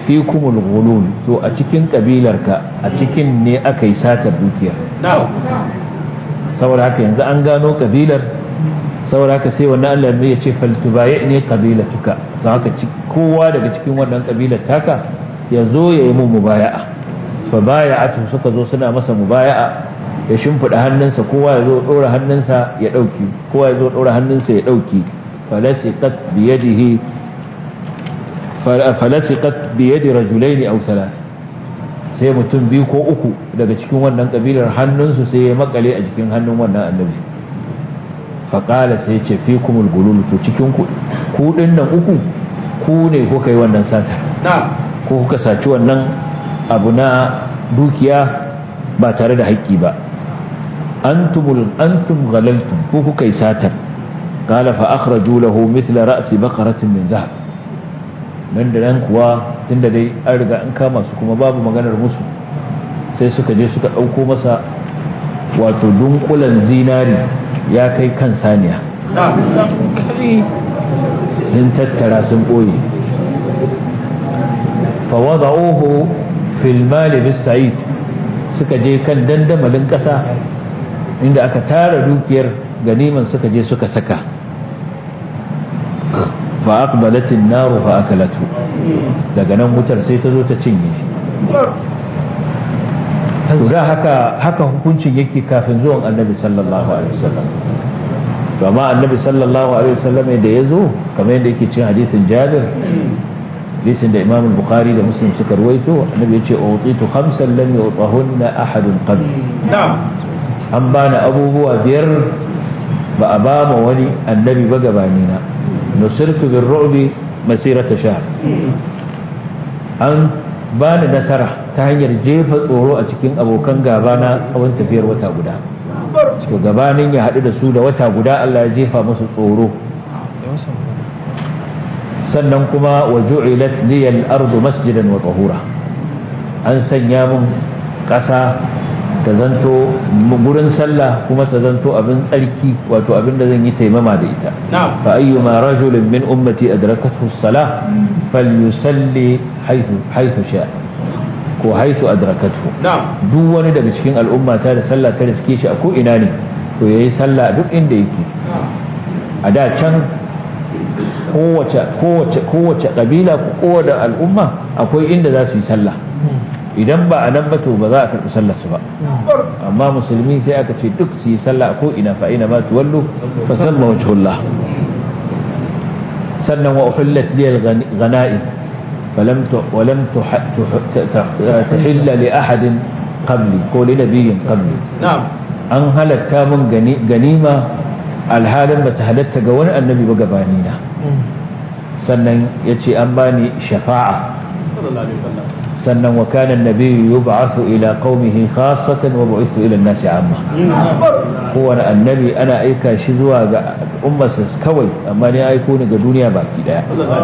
fi kumul ghulul to a cikin kabilarka a cikin ne aka yi satar dukiyar saboda haka yanzu an gano kabilar saboda haka sai wannan Allah ne ya ce faltubaye ne kabilatuka don haka kowa daga cikin wannan kabilar taka ya zo ya yi mun mubaya'a fa baya'atu suka zo suna masa mubaya'a ya shimfiɗa hannunsa kowa ya zo ɗora hannunsa ya ɗauki kowa ya zo ɗora hannunsa ya ɗauki falasiqat biyadihi falasiqat biyadi rajulaini aw thalath sai mutum biyu ko uku daga cikin wannan kabilar hannunsu sai ya makale a jikin hannun wannan annabi faƙala sai ce fi kumul gululu to cikin ku nan uku ku ne kuka yi wannan sata ko kuka saci wannan abu na dukiya ba tare da haƙƙi ba antumul antum ghalaltum ko kuka yi satar qala fa akhraju lahu mithla ra'si baqaratin min dhahab nan da nan kuwa tunda dai an riga an kama su kuma babu maganar musu sai suka je suka ɗauko masa wato dunkulan zinari ya kai kan saniya sun tattara sun ɓoye fawada'uhu fil mali bis sa'id suka je kan dandamalin ƙasa inda aka tara dukiyar ganiman suka je suka saka fa aqbalat an-nar fa akalatu daga nan wutar sai ta zo ta cinye shi da haka haka hukuncin yake kafin zuwan annabi sallallahu alaihi wasallam to amma annabi sallallahu alaihi wasallam da ya zo kamar yadda yake cikin hadisin Jabir hadisin da Imam Bukhari da Muslim suka ruwaito annabi ya ce utitu khamsan lam yutahunna ahadun qabl an bani abubuwa biyar ba a ba ma wani annabi ba gabani na nusirtu bir ru'bi masirata shahr an bani nasara ta hanyar jefa tsoro a cikin abokan gaba na tsawon tafiyar wata guda to gabanin ya haɗu da su da wata guda Allah ya jefa musu tsoro sannan kuma wa ju'ilat liyal ardu masjidan wa tahura an sanya mun ƙasa ta zanto gurin sallah kuma ta zanto abin tsarki wato abin da zan yi taimama da ita fa ayyuma rajulin min ummati adrakathu as-salah falyusalli haythu haythu sha'a ko haisu adrakatu duk wani daga cikin al'umma ta da sallah ta riske shi a ko ina ne to yayi sallah duk inda yake a da can kowace kowace kowace kabila ko kowace al'umma akwai inda za su yi sallah idan ba a nan ba to ba za a karɓi sallar su ba amma musulmi sai aka ce duk su yi sallah ko ina fa ina ma tuwallu fa samma wajhullah sannan wa uhillat liyal ghanaim فلم ولم تحل لأحد قبلي قول نبي قبلي نعم an halatta mun ganima alhalin ba ta halatta ga wani annabi ba gabanina sannan ya ce an bani shafa'a sannan wa kana annabi yub'athu ila qaumihi khassatan wa bu'ithu ila an-nasi amma kowane annabi ana aika shi zuwa ga ummarsa kawai amma ne aiko ni ga duniya baki daya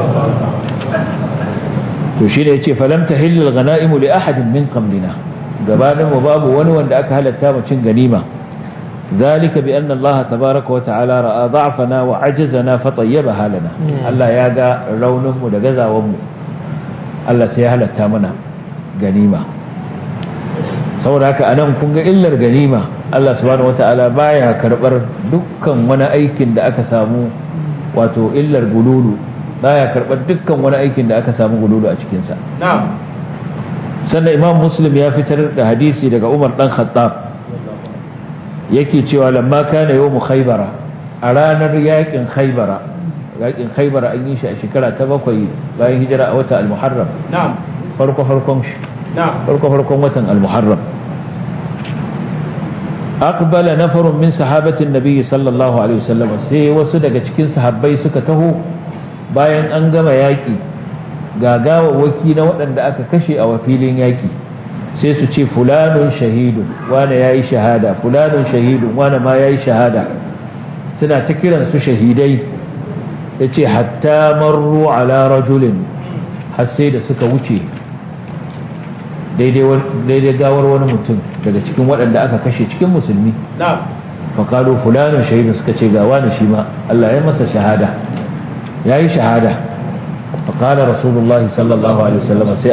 to shi ne ya ce falam ta hillal gana'imu li ahadin min qablina gabanin mu babu wani wanda aka halatta mu cin ganima ذلك بأن الله تبارك وتعالى رأى ضعفنا وعجزنا فطيبها لنا الله يا جا رونم ودجزا ومو الله سيهل التامنا غنيمة saboda haka anan kun ga illar ganima Allah subhanahu wataala baya karbar dukkan wani aikin da aka samu wato illar gululu baya karɓar dukkan wani aikin da aka samu gululu a cikinsa. sannan imam muslim ya fitar da hadisi daga umar dan khattab yake cewa lamma kana yawmu khaybara a ranar yakin khaybara yakin khaybara an yi shi a shekara ta bakwai bayan hijira a wata al-muharram farko farkon shi farko farkon watan al-muharram aqbala nafarun min sahabatin nabiy sallallahu alaihi wasallam sai wasu daga cikin sahabbai suka taho bayan an gama yaƙi ga gawawwaki na waɗanda aka kashe a filin yaƙi sai su ce fulanun shahidun wane ya yi shahada fulanun shahidun wane ma ya yi shahada suna ta kiran su shahidai ya ce hatta marru ala rajulin har sai da suka wuce daidai gawar wani mutum daga cikin waɗanda aka kashe cikin musulmi faƙalu fulanun shahidun suka ce ga wani shi ma Allah ya masa shahada ya yi shahada faƙalar rasulullahi sallallahu alaihi wasallam sai